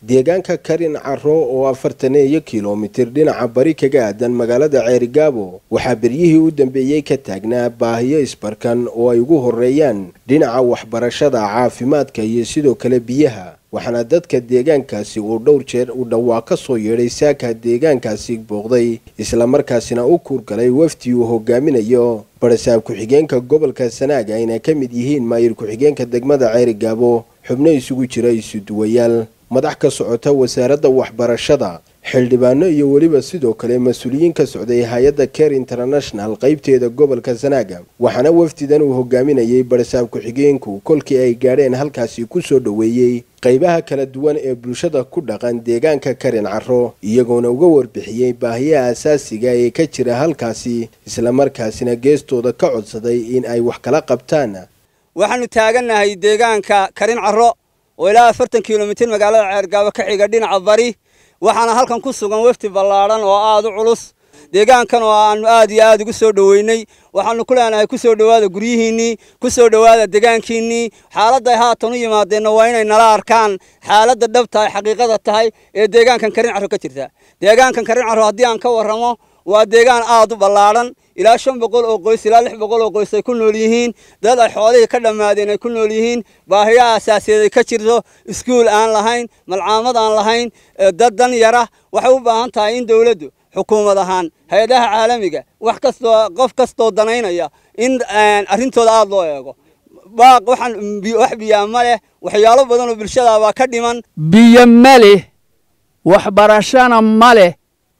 deegaanka karin caro oo afartaneeyo kilomitir dhinaca bari kaga aadan magaalada ceerigaabo waxaa beryihii u dambeeyey ka taagnaa baahiyo isbarkan oo ay ugu horeeyaan dhinaca waxbarashada caafimaadka iyo sidoo kale biyaha waxaana dadka deegaankaasi uu dhowr jeer uu dhawaa ka soo yeedhay saaka deegaankaasi booqday islamarkaasina u kuurgalay wafdi uu hogaaminayo barasaab ku-xigeenka gobolka sanaag ayna ka mid yihiin maayir ku-xigeenka degmada ceerigaabo xubno isugu jira isuduwayaal madax ka socota wasaaradda waxbarashada xildhibaano iyo weliba sidoo kale mas-uuliyiin ka socday hay-adda care international qaybteeda gobolka sanaaga waxaana wafdidan uu hogaaminayay barasaab ku-xigeenku kolkii ay gaadheen halkaasi ku soo dhoweeyey qaybaha kala duwan ee bulshada ku dhaqan deegaanka karin caro iyagoona uga warbixiyey baahiyaha asaasiga ee ka jira halkaasi islamarkaasina geestooda ka codsaday in ay wax kala qabtaan waxaanu taagannahay deegaanka karin caro oo ilaa afartan kilomitir magaalada ceergaabo ka xiga dhinaca bari waxaana halkan ku sugan wafdi ballaadhan oo aada u culus deegaankan oo aanu aad iyo aad ugu soo dhoweynay waxaanu ku leenahay ku soo dhowaada guryihiinnii ku soo dhowaada deegaankiinnii xaaladday haatan u yimaadeenna waa inay nala arkaan xaaladda dhab tahay xaqiiqada tahay ee deegaankan karin carro ka jirta deegaankan karin carro haddii aan ka warramo waa deegaan aad u ballaadhan ilaa shan boqol oo qoys ilaa lix boqol oo qoys ay ku nool yihiin dad ay xoolihii ka dhammaadeen ay ku nool yihiin baahiyaha asaasiyeed ay ka jirto iskuul aan lahayn malcaamad aan lahayn dad dan yara waxay u baahan tahay in dowladdu xukuumad ahaan hay-adaha caalamiga wax kastoo qof kastoo danaynaya in arrintooda aada loo eego baaq waxaan wax biyaa ma leh waxyaalo badan oo bulshada baa ka dhiman biyo ma leh waxbarashana ma leh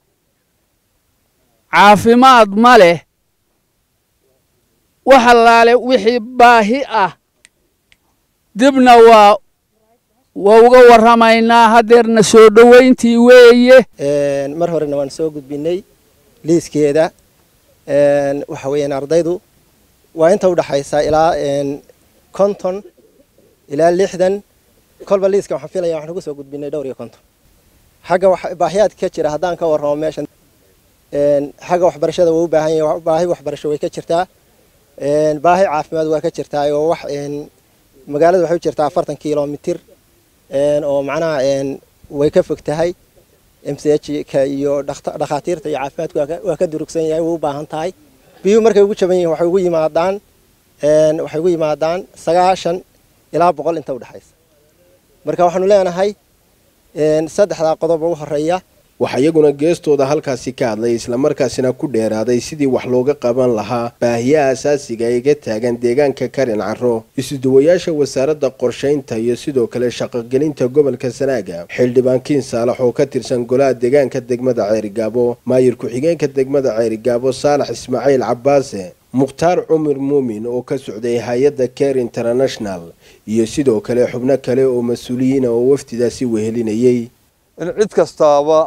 caafimaad ma leh wax allaale wixii baahi ah dibna waa waa uga warramaynaa haddeerna soo dhowayntii weeye mar horena waan soo gudbinay liiskeeda waxa weeyaan ardaydu waa inta udhaxaysa ilaa konton ilaa lixdan kolba liiska waxaan filaya waxaan ugu soo gudbinay dhowr iyo konton xagga baahiyaadka ka jira haddaan ka warramo meeshan xagga waxbarashada waa u baahan yahay baahi waxbarasho way ka jirtaa baahi caafimaad waa ka jirtaa oo wax magaalada waxay u jirtaa afartan kilomitir oo macnaha way ka fog tahay m c h ka iyo dhakhaatiirta iyo caafimaadku waa ka durugsan yahay way u baahan tahay biyuhu markay ugu jaban yihiin waxay ugu yimaadaan waxay ugu yimaadaan sagaashan ilaa boqol inta udhexaysa marka waxaanu leenahay saddexdaa qodob ugu horeeya waxaa iyaguna geestooda halkaasi ka hadlay islamarkaasina ku dheeraaday sidii wax looga qaban lahaa baahiyaha asaasiga ee ga taagan deegaanka karin caro isuduwayaasha wasaaradda qorshaynta iyo sidoo kale shaqogelinta gobolka sanaaga xildhibaan kiin saalax oo ka tirsan golaha deegaanka degmada ceerigaabo maayir ku-xigeenka degmada ceerigaabo saalax ismaaciil cabbaase mukhtaar cumar muumin oo ka socday hay-adda care international iyo sidoo kale xubno kale oo mas-uuliyiina oo wafdidaasi wehelinayey in cid kastaaba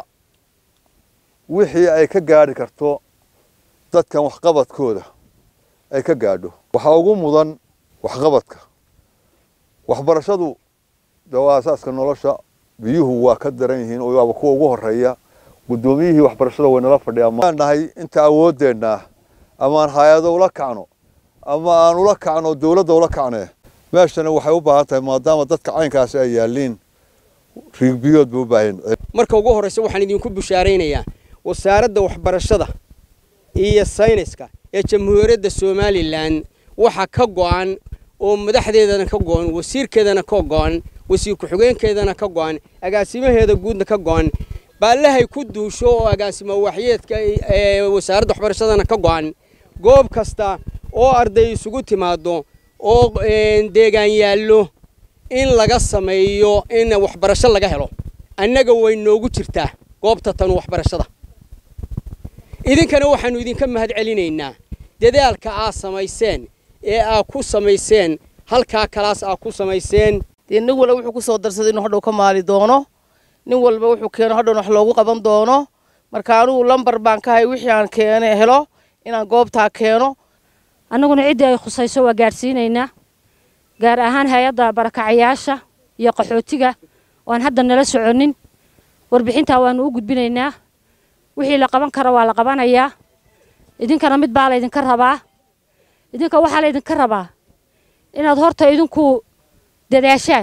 wixii ay ka gaadhi karto dadkan waxqabadkooda ay ka gaadho waxaa ugu mudan waxqabadka waxbarashadu de waa asaaska nolosha biyuhu waa ka daran yihiin oo waaba kuwa ugu horeeya guddoomiyihii waxbarashada way nala fadhiyaan nahay inta awooddeenna ama aan hay-ado ula kacno ama aan ula kacno dowladda ula kacne meeshana waxay u baahan tahay maadaama dadka caynkaasi ay yaalliin riigbiyood buu u baahan marka ugu horreysa waxaan idinku bushaaraynayaa wasaaradda waxbarashada iyo sayniska ee jamhuuriyadda somalilan waxa ka go'an oo madaxdeedana ka go'an wasiirkeedana ka go'an wasiir ku-xigeenkeedana ka go'an agaasimaheeda guudna ka go'an baallahay ku duusho oo agaasimo waxyeedka ee wasaaradda waxbarashadana ka go'an goob kasta oo arday isugu timaado oo deegaan yaallo in laga sameeyo in waxbarasho laga helo annaga way noogu jirtaa goobta tan waxbarashada idinkana waxaannu idinka mahad celinaynaa dadaalka aad samayseen ee aad ku samayseen halkaa kalaas aad ku samayseen dee nin walba wuxuu ku soo darsaday inuu hadhow ka maali doono nin walba wuxuu keeno hadhowna wax loogu qaban doono marka anugu lambar baan ka hay wixii aan keene helo inaan goobtaa keeno annaguna ciddii ay khusayso waa gaadhsiinaynaa gaar ahaan hay-adda barakacayaasha iyo qaxootiga oan hadda nala soconin warbixintaa waannu u gudbinaynaa wixii la qaban karo waa la qabanayaa idinkana mid baa laydinka rabaa idinka waxaa laydinka rabaa inaad horta idinku dadaashaan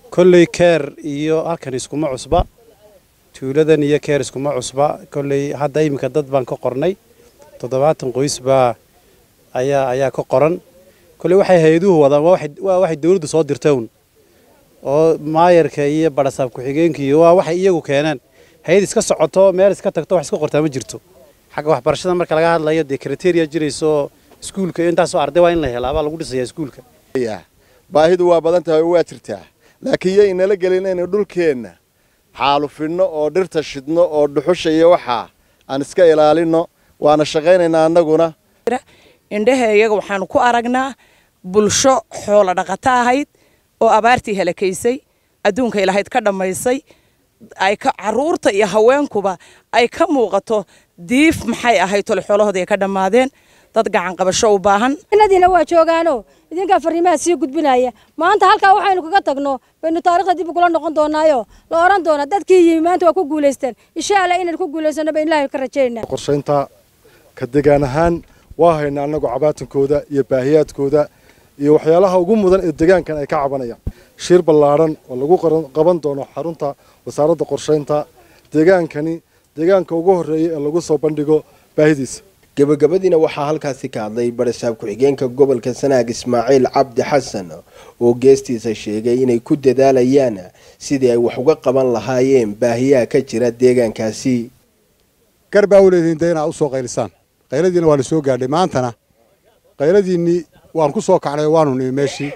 kolley keer iyo halkan iskuma cusba tuuladan iyo keer iskuma cusba kolley hadda iminka dad baan ka qornay toddobaatan qoys baa ayaa ayaa ka qoran kolley waxay hay-aduhu wadaan waa waxay dawladdu soo dirtown oo maayarka iyo badhasaab ku-xigeenka iyo waa waxay iyagu keeneen hay-ad iska socoto meel iska tagto wax iska qortaa ma jirto xagga waxbarashada marka laga hadlayo dee kriteria jirayso iskuulka intaasoo arday waa in la helaa baa lagu dhisayaa iskuulka baahidu waa badan tahay oo waa jirtaa laakiin yo inala gelin inaynu dhulkeenna xaalufinno oo dhirta shidno oo dhuxusha iyo waxaa aan iska ilaalinno waana shaqaynaynaa annaguna indhaha iyaga waxaanu ku aragnaa bulsho xoolo dhaqato ahayd oo abaartii halakaysay adduunka ilahayd ka dhammaysay ay ka caruurta iyo haweenkuba ay ka muuqato diif maxay ahayd tole xoolahoodii ay ka dhammaadeen dad gacan qabasho u baahan inadiina waa joogaano idinkaa fariimaha sii gudbinaya maanta halkaa waxaynu kaga tagno baynu taarikhda dib ugula noqon doonaayo la oran doona dadkii yimi maanta waa ku guulaysteen insha allah inaynu ku guulaysano baynu ilaahay ka rajaynaa qorshaynta ka degaan ahaan waa haynaa annagu cabaatankooda iyo baahiyaadkooda iyo waxyaalaha ugu mudan ee degaankan ay ka cabanayaan shir ballaadhan oo lagu qaban doono xarunta wasaaradda qorshaynta degaankani deegaanka ugu horreeya ee lagu soo bandhigo baahidiisa gabagabadiina waxaa halkaasi ka hadlay barasaab ku-xigeenka gobolka sanaag ismaaciil cabdi xasan oo geestiisa sheegay inay ku dadaalayaan sidii ay wax uga qaban lahaayeen baahiyaha ka jira deegaankaasi gar baa u leedihiin dee inaad u soo qaylisaan qayladiina waa la soo gaadhay maantana qayladiinnii waan ku soo kacnay waanu nimi meeshii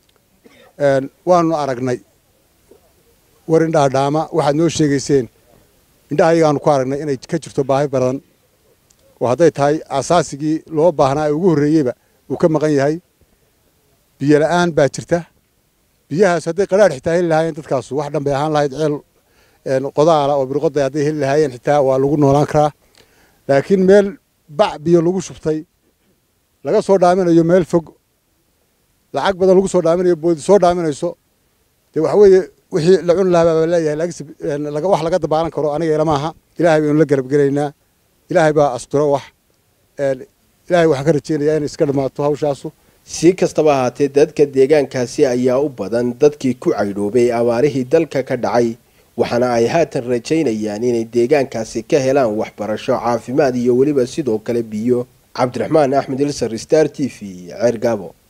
waanu aragnay war indhaha dhaama waxaad noo sheegayseen indhaha ayagaanu ku aragnay inay ka jirto baahi badan oo hadday tahay asaasigii loo baahnaa ee ugu horreeyeyba uu ka maqan yahay biyo la'aan baa jirta biyahaas hadday qadhaadh xitaa heli lahaayeen dadkaasu wax dhan bay ahaan lahayd ceel qodaala oo birqoday hadday heli lahaayeen xitaa waa lagu noolaan karaa laakiin meel bac biyo lagu shubtay laga soo dhaaminayo meel fog lacag badan lagu soo dhaaminayo boodi soo dhaaminayso dee waxa weeye wixii la cuni lahaa baa leeyahay wax laga dabaalan karo aniga ilama aha ilaahay baynu la garabgelaynaa ilaahay baa asturo wax ilaahay waxaan ka rajeynayaa inay iska dhammaato hawshaasu si kastaba ahaatee dadka deegaankaasi ayaa u badan dadkii ku caydhoobay abaarihii dalka ka dhacay waxaana ay haatan rajaynayaan inay deegaankaasi ka helaan waxbarasho caafimaad iyo weliba sidoo kale biyo cabdiraxmaan axmed ilsar star t v ceergaabo